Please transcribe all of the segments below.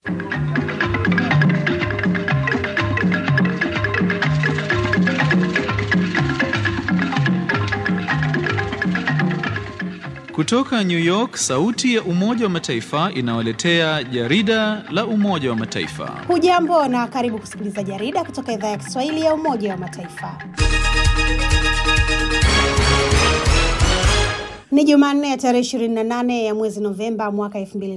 Kutoka New York, sauti ya Umoja wa Mataifa inawaletea jarida la Umoja wa Mataifa. Hujambo na karibu kusikiliza jarida kutoka idhaa ya Kiswahili ya Umoja wa Mataifa. Ni Jumanne ya tarehe 28 ya mwezi Novemba mwaka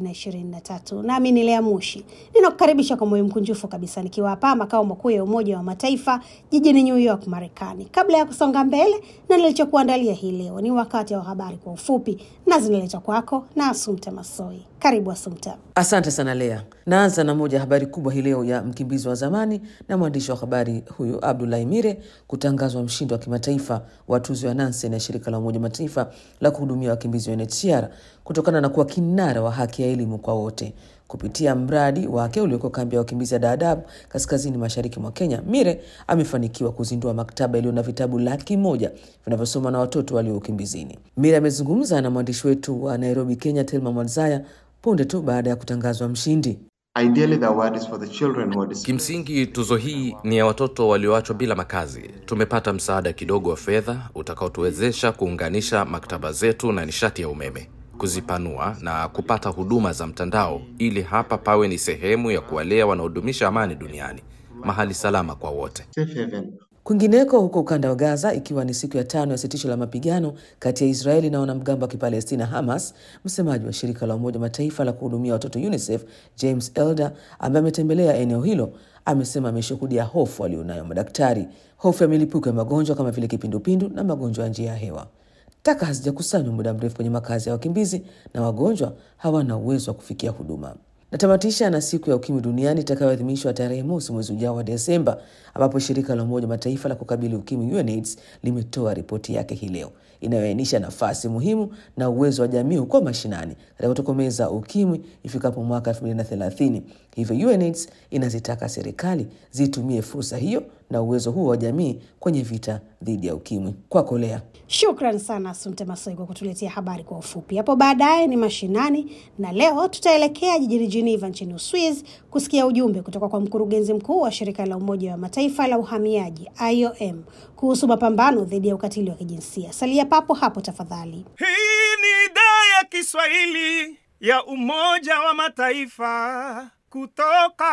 2023. Nami ni Lea Mushi. Ninakukaribisha kwa moyo mkunjufu kabisa nikiwa hapa makao makuu ya Umoja wa Mataifa jijini New York, Marekani. Kabla ya kusonga mbele na nilichokuandalia hii leo, ni wakati wa habari kwa ufupi na zinaletwa kwako na Asumta Masoi. Karibu Asumta. Asante sana Lea. Naanza na moja habari kubwa hii leo ya mkimbizi wa zamani na mwandishi wa habari huyu Abdulahi Mire kutangazwa mshindi wa kimataifa wa tuzo ya Nansen ya shirika la Umoja Mataifa la kuhudumia wakimbizi wa UNHCR kutokana na kuwa kinara wa haki ya elimu kwa wote kupitia mradi wake ulioko kambi ya wakimbizi ya Dadaab kaskazini mashariki mwa Kenya. Mire amefanikiwa kuzindua maktaba iliyo na vitabu laki moja vinavyosomwa na watoto walio ukimbizini. Mire amezungumza na mwandishi wetu wa Nairobi, Kenya, Telma Mwalzaya punde tu baada ya kutangazwa mshindi. Ideally, the award is for the children who are displaced. Kimsingi tuzo hii ni ya watoto walioachwa bila makazi. Tumepata msaada kidogo wa fedha utakaotuwezesha kuunganisha maktaba zetu na nishati ya umeme, kuzipanua na kupata huduma za mtandao, ili hapa pawe ni sehemu ya kuwalea wanaodumisha amani duniani, mahali salama kwa wote. Safe haven. Kwingineko huko ukanda wa Gaza, ikiwa ni siku ya tano ya sitisho la mapigano kati ya Israeli na wanamgambo wa Kipalestina Hamas, msemaji wa shirika la Umoja Mataifa la kuhudumia watoto UNICEF James Elder, ambaye ametembelea eneo hilo, amesema ameshuhudia hofu walionayo madaktari, hofu ya milipuko ya magonjwa kama vile kipindupindu na magonjwa ya njia ya hewa. Taka hazijakusanywa muda mrefu kwenye makazi ya wakimbizi na wagonjwa hawana uwezo wa kufikia huduma. Natamatisha na siku ya ukimwi duniani itakayoadhimishwa tarehe mosi mwezi ujao wa Desemba, ambapo shirika la Umoja Mataifa la kukabili ukimwi UNAIDS limetoa ripoti yake hii leo inayoainisha nafasi muhimu na uwezo wa jamii huko mashinani katika kutokomeza ukimwi ifikapo mwaka 2030. Hivyo UNAIDS inazitaka serikali zitumie fursa hiyo na uwezo huo wa jamii kwenye vita dhidi ya ukimwi. Kwako Lea. Shukran sana Asumte Masoi kwa kutuletea habari kwa ufupi. Hapo baadaye ni mashinani, na leo tutaelekea jijini Geneva nchini Uswiz kusikia ujumbe kutoka kwa mkurugenzi mkuu wa shirika la Umoja wa Mataifa la uhamiaji IOM kuhusu mapambano dhidi ya ukatili wa kijinsia. Salia papo hapo tafadhali. Hii ni idhaa ya Kiswahili ya Umoja wa Mataifa kutoka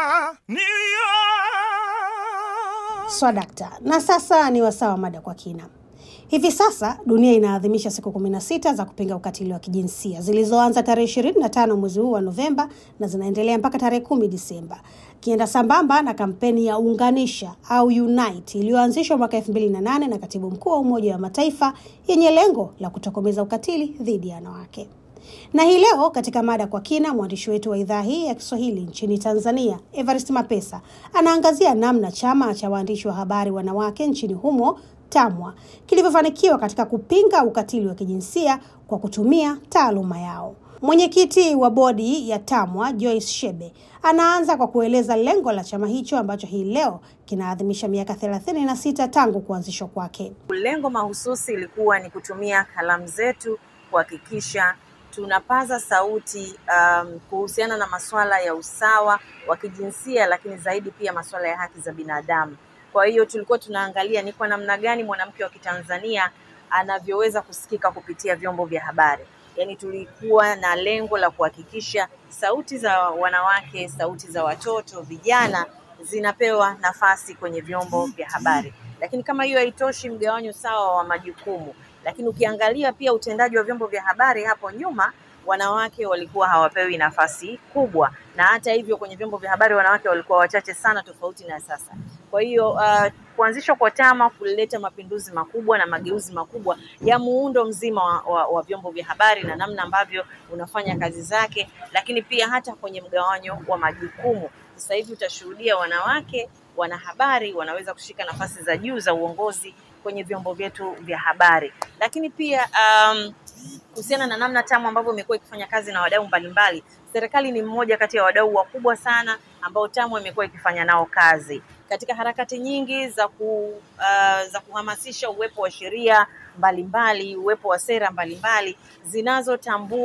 New York. Swadakta. Na sasa ni wasaa wa mada kwa kina. Hivi sasa dunia inaadhimisha siku 16 za kupinga ukatili wa kijinsia zilizoanza tarehe 25 mwezi huu wa Novemba na zinaendelea mpaka tarehe 10 Disemba, kienda sambamba na kampeni ya Unganisha au Unite iliyoanzishwa mwaka 2008 na katibu mkuu wa Umoja wa Mataifa yenye lengo la kutokomeza ukatili dhidi ya wanawake. Na hii leo katika mada kwa kina, mwandishi wetu wa idhaa hii ya Kiswahili nchini Tanzania, Evarist Mapesa, anaangazia namna chama cha waandishi wa habari wanawake nchini humo TAMWA kilivyofanikiwa katika kupinga ukatili wa kijinsia kwa kutumia taaluma yao. Mwenyekiti wa bodi ya TAMWA Joyce Shebe anaanza kwa kueleza lengo la chama hicho ambacho hii leo kinaadhimisha miaka thelathini na sita tangu kuanzishwa kwake. Lengo mahususi ilikuwa ni kutumia kalamu zetu kuhakikisha tunapaza sauti um, kuhusiana na masuala ya usawa wa kijinsia, lakini zaidi pia masuala ya haki za binadamu. Kwa hiyo tulikuwa tunaangalia ni kwa namna gani mwanamke wa Kitanzania anavyoweza kusikika kupitia vyombo vya habari. Yaani tulikuwa na lengo la kuhakikisha sauti za wanawake, sauti za watoto, vijana zinapewa nafasi kwenye vyombo vya habari. Lakini kama hiyo haitoshi, mgawanyo sawa wa majukumu. Lakini ukiangalia pia utendaji wa vyombo vya habari hapo nyuma wanawake walikuwa hawapewi nafasi kubwa, na hata hivyo kwenye vyombo vya habari wanawake walikuwa wachache sana, tofauti na sasa. Kwa hiyo uh, kuanzishwa kwa TAMWA kulileta mapinduzi makubwa na mageuzi makubwa ya muundo mzima wa, wa, wa vyombo vya habari na namna ambavyo unafanya kazi zake, lakini pia hata kwenye mgawanyo wa majukumu. Sasa hivi utashuhudia wanawake wanahabari wanaweza kushika nafasi za juu za uongozi kwenye vyombo vyetu vya habari, lakini pia um, kuhusiana na namna TAMWA ambavyo imekuwa ikifanya kazi na wadau mbalimbali, serikali ni mmoja kati ya wadau wakubwa sana ambao TAMWA imekuwa ikifanya nao kazi katika harakati nyingi za ku, uh, za kuhamasisha uwepo wa sheria mbalimbali, uwepo wa sera mbalimbali zinazotambua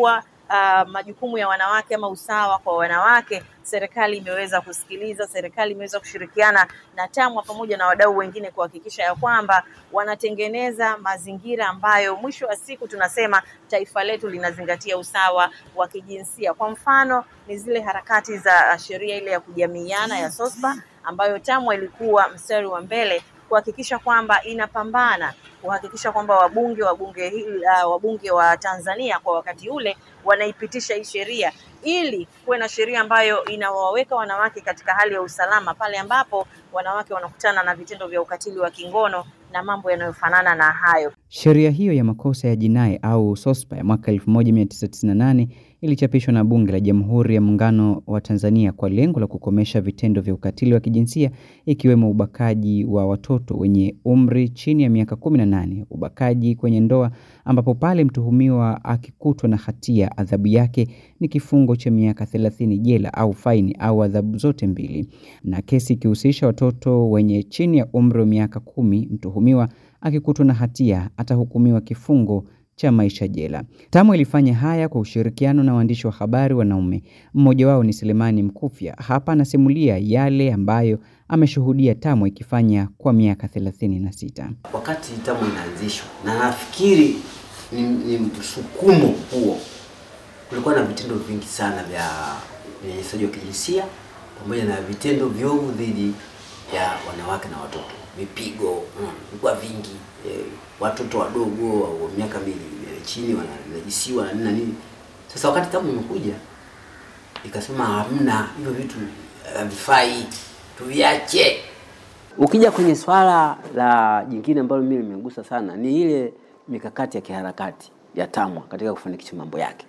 uh, majukumu ya wanawake ama usawa kwa wanawake, serikali imeweza kusikiliza, serikali imeweza kushirikiana na TAMWA pamoja na wadau wengine kuhakikisha ya kwamba wanatengeneza mazingira ambayo mwisho wa siku tunasema taifa letu linazingatia usawa wa kijinsia. Kwa mfano ni zile harakati za sheria ile ya kujamiiana ya SOSPA ambayo TAMWA ilikuwa mstari wa mbele kuhakikisha kwamba inapambana kuhakikisha kwamba wabunge wa bunge hili uh, wabunge wa Tanzania kwa wakati ule wanaipitisha hii sheria ili kuwe na sheria ambayo inawaweka wanawake katika hali ya usalama pale ambapo wanawake wanakutana na vitendo vya ukatili wa kingono na mambo yanayofanana na hayo. Sheria hiyo ya makosa ya jinai au SOSPA ya mwaka 1998 ilichapishwa na Bunge la Jamhuri ya Muungano wa Tanzania kwa lengo la kukomesha vitendo vya ukatili wa kijinsia ikiwemo ubakaji wa watoto wenye umri chini ya miaka 18, ubakaji kwenye ndoa ambapo pale mtuhumiwa akikutwa na hatia adhabu yake ni kifungo cha miaka 30 jela au faini au adhabu zote mbili, na kesi ikihusisha watoto wenye chini ya umri wa miaka kumi, mtuhumiwa akikutwa na hatia atahukumiwa kifungo cha maisha jela. TAMWA ilifanya haya kwa ushirikiano na waandishi wa habari wanaume. Mmoja wao ni Selemani Mkufya. Hapa anasimulia yale ambayo ameshuhudia TAMWA ikifanya kwa miaka thelathini na sita. Wakati TAMWA inaanzishwa, na nafikiri ni, ni msukumo huo, kulikuwa na vitendo vingi sana vya unyanyasaji wa kijinsia pamoja na vitendo viovu dhidi ya wanawake na watoto, vipigo vilikuwa mm, vingi eh, watoto wadogo wa miaka mbili chini wananajisiwa na nini na nini. Sasa wakati TAMWA imekuja ikasema hamna hivyo vitu havifai, tuviache. Ukija kwenye swala la jingine ambalo mimi limegusa sana ni ile mikakati ya kiharakati ya TAMWA katika kufanikisha mambo yake.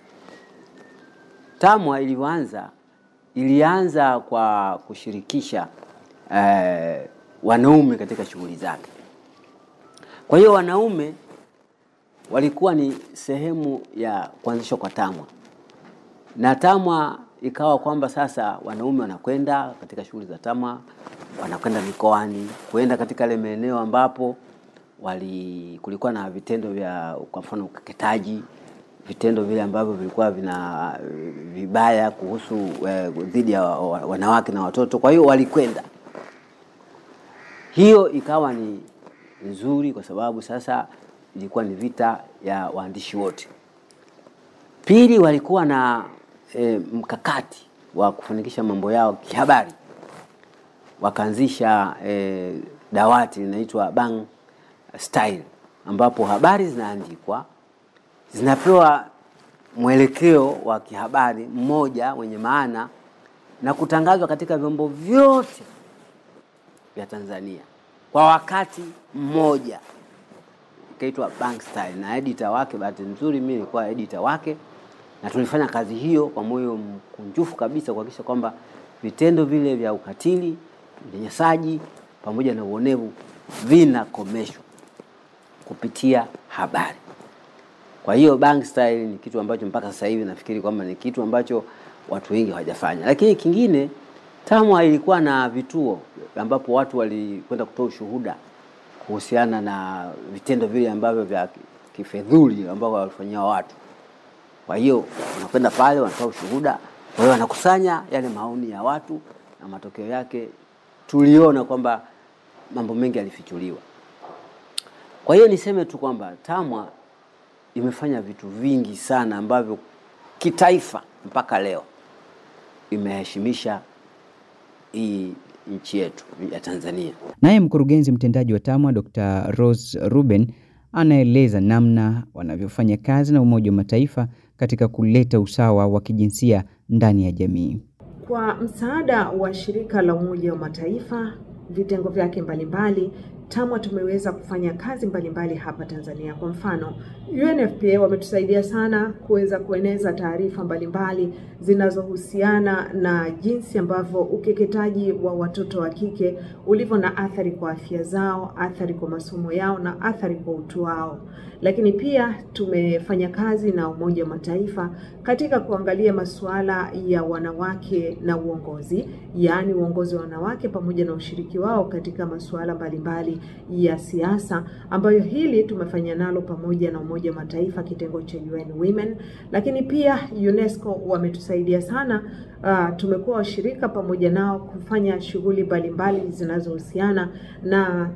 TAMWA ilivyoanza ilianza kwa kushirikisha eh, wanaume katika shughuli zake. Kwa hiyo wanaume walikuwa ni sehemu ya kuanzishwa kwa TAMWA na TAMWA ikawa kwamba sasa wanaume wanakwenda katika shughuli za TAMWA, wanakwenda mikoani, kuenda katika ile maeneo ambapo wali kulikuwa na vitendo vya kwa mfano ukeketaji, vitendo vile ambavyo vilikuwa vina vibaya kuhusu eh, dhidi ya wanawake na watoto. Kwa hiyo walikwenda, hiyo ikawa ni nzuri kwa sababu sasa ilikuwa ni vita ya waandishi wote. Pili, walikuwa na e, mkakati wa kufanikisha mambo yao kihabari, wakaanzisha e, dawati linaitwa Bang Style, ambapo habari zinaandikwa zinapewa mwelekeo wa kihabari mmoja wenye maana na kutangazwa katika vyombo vyote vya Tanzania kwa wakati mmoja ikaitwa Bank Style na editor wake, bahati nzuri mimi nilikuwa editor wake, na tulifanya kazi hiyo kwa moyo mkunjufu kabisa kuhakikisha kwamba vitendo vile vya ukatili, unyanyasaji pamoja na uonevu vinakomeshwa kupitia habari. Kwa hiyo Bank Style ni kitu ambacho mpaka sasa hivi nafikiri kwamba ni kitu ambacho watu wengi hawajafanya. Lakini kingine, TAMWA ilikuwa na vituo ambapo watu walikwenda kutoa ushuhuda kuhusiana na vitendo vile ambavyo vya kifedhuli ambavyo walifanyia watu. Kwa hiyo wanakwenda pale, wanatoa ushuhuda, kwa hiyo wanakusanya yale maoni ya watu, na matokeo yake tuliona kwamba mambo mengi yalifichuliwa. Kwa hiyo niseme tu kwamba TAMWA imefanya vitu vingi sana ambavyo kitaifa mpaka leo imeheshimisha hii nchi yetu ya Tanzania. Naye mkurugenzi mtendaji wa TAMWA Dr. Rose Ruben anaeleza namna wanavyofanya kazi na Umoja wa Mataifa katika kuleta usawa wa kijinsia ndani ya jamii. Kwa msaada wa shirika la Umoja wa Mataifa, vitengo vyake mbalimbali, TAMWA tumeweza kufanya kazi mbalimbali hapa Tanzania. Kwa mfano, UNFPA wametusaidia sana kuweza kueneza taarifa mbalimbali zinazohusiana na jinsi ambavyo ukeketaji wa watoto wa kike ulivyo na athari kwa afya zao, athari kwa masomo yao na athari kwa utu wao. Lakini pia tumefanya kazi na Umoja wa Mataifa katika kuangalia masuala ya wanawake na uongozi, yaani uongozi wa wanawake pamoja na ushiriki wao katika masuala mbalimbali maamuzi ya siasa, ambayo hili tumefanya nalo pamoja na Umoja wa Mataifa kitengo cha UN Women, lakini pia UNESCO wametusaidia sana. Uh, tumekuwa washirika pamoja nao kufanya shughuli mbalimbali zinazohusiana na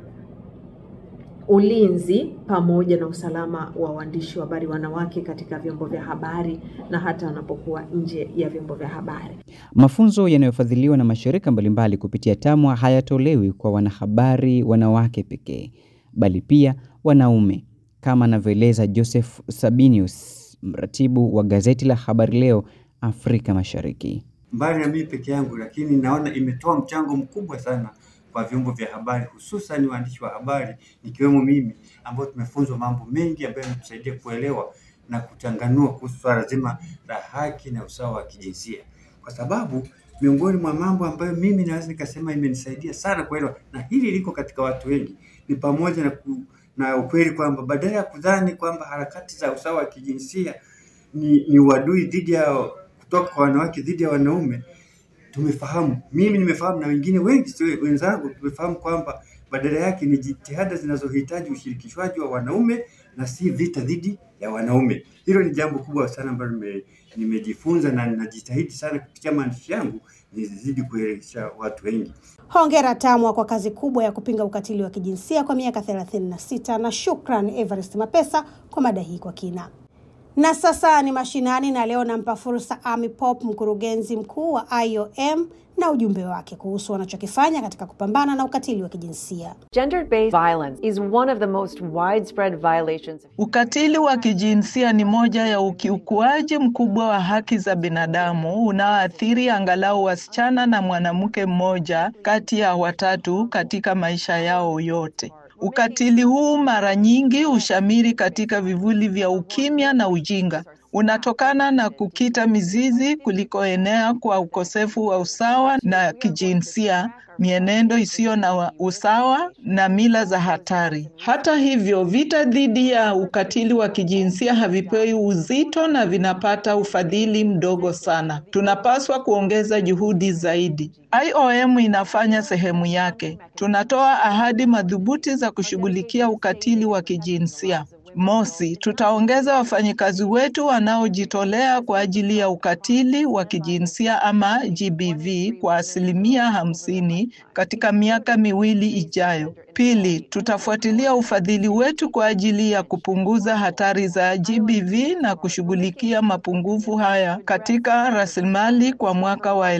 ulinzi pamoja na usalama wa waandishi wa habari wanawake katika vyombo vya habari na hata wanapokuwa nje ya vyombo vya habari. Mafunzo yanayofadhiliwa na mashirika mbalimbali kupitia TAMWA hayatolewi kwa wanahabari wanawake pekee, bali pia wanaume, kama anavyoeleza Joseph Sabinius, mratibu wa gazeti la Habari Leo Afrika Mashariki. Mbali na mimi peke yangu, lakini naona imetoa mchango mkubwa sana kwa vyombo vya habari hususan waandishi wa habari nikiwemo mimi ambao tumefunzwa mambo mengi ambayo yametusaidia kuelewa na kuchanganua kuhusu swala zima la haki na usawa wa kijinsia, kwa sababu miongoni mwa mambo ambayo mimi naweza nikasema imenisaidia sana kuelewa, na hili liko katika watu wengi, ni pamoja na, ku, na ukweli kwamba badala ya kudhani kwamba harakati za usawa wa kijinsia ni, ni uadui dhidi ya kutoka kwa wanawake dhidi ya wanaume tumefahamu, mimi nimefahamu na wengine wengi sio wenzangu tumefahamu kwamba badala yake ni jitihada zinazohitaji ushirikishwaji wa wanaume na si vita dhidi ya wanaume. Hilo ni jambo kubwa sana ambalo nime, nimejifunza na ninajitahidi sana kupitia maandishi yangu nizidi kuelekesha watu wengi. Hongera TAMWA kwa kazi kubwa ya kupinga ukatili wa kijinsia kwa miaka 36 na shukran Everest Mapesa kwa mada hii kwa kina. Na sasa ni mashinani, na leo nampa fursa Amy Pop, mkurugenzi mkuu wa IOM na ujumbe wake kuhusu wanachokifanya katika kupambana na ukatili wa kijinsia. Gender-based violence is one of the most widespread violations. Ukatili wa kijinsia ni moja ya ukiukuaji mkubwa wa haki za binadamu unaoathiri angalau wasichana na mwanamke mmoja kati ya watatu katika maisha yao yote. Ukatili huu mara nyingi hushamiri katika vivuli vya ukimya na ujinga. Unatokana na kukita mizizi kulikoenea kwa ukosefu wa usawa na kijinsia, mienendo isiyo na usawa na mila za hatari. Hata hivyo, vita dhidi ya ukatili wa kijinsia havipewi uzito na vinapata ufadhili mdogo sana. Tunapaswa kuongeza juhudi zaidi. IOM inafanya sehemu yake. Tunatoa ahadi madhubuti za kushughulikia ukatili wa kijinsia. Mosi, tutaongeza wafanyikazi wetu wanaojitolea kwa ajili ya ukatili wa kijinsia ama GBV kwa asilimia hamsini katika miaka miwili ijayo. Pili, tutafuatilia ufadhili wetu kwa ajili ya kupunguza hatari za GBV na kushughulikia mapungufu haya katika rasilimali kwa mwaka wa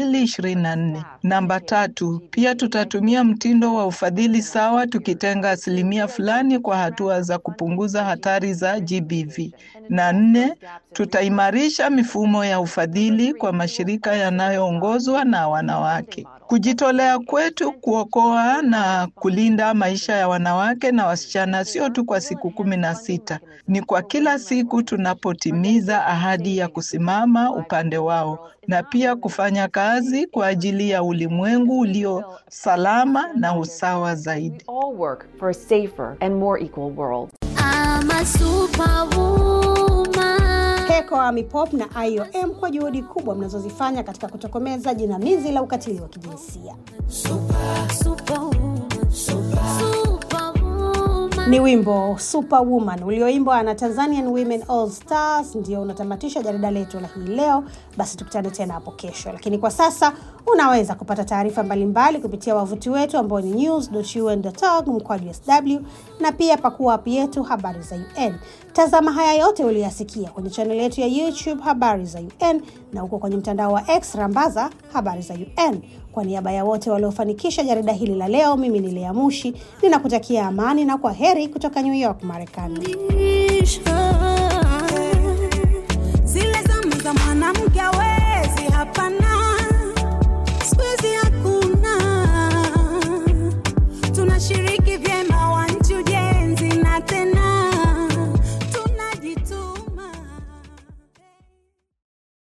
2024. Namba tatu, pia tutatumia mtindo wa ufadhili sawa tukitenga asilimia fulani kwa hatua za kupunguza hatari za GBV. Na nne, tutaimarisha mifumo ya ufadhili kwa mashirika yanayoongozwa na wanawake. Kujitolea kwetu kuokoa na kulinda maisha ya wanawake na wasichana sio tu kwa siku kumi na sita, ni kwa kila siku tunapotimiza ahadi ya kusimama upande wao na pia kufanya kazi kwa ajili ya ulimwengu ulio salama na usawa zaidi. All work for a safer and more equal world. I'm a superwoman. Heko Amy Pop na IOM kwa juhudi kubwa mnazozifanya katika kutokomeza jinamizi la ukatili wa kijinsia. Super, superwoman, super, superwoman. Ni wimbo Superwoman ulioimbwa na Tanzanian Women All Stars ndio unatamatisha jarida letu la hii leo. Basi tukutane tena hapo kesho, lakini kwa sasa unaweza kupata taarifa mbalimbali kupitia wavuti wetu ambao ni news.un.org mkwaju sw na pia pakua app yetu habari za UN. Tazama haya yote uliyasikia kwenye chaneli yetu ya YouTube habari za UN na huko kwenye mtandao wa X rambaza habari za UN. Kwa niaba ya wote waliofanikisha jarida hili la leo, mimi ni Lea Mushi ninakutakia amani na kwa heri kutoka New York, Marekani. zile zamu za mwanamke we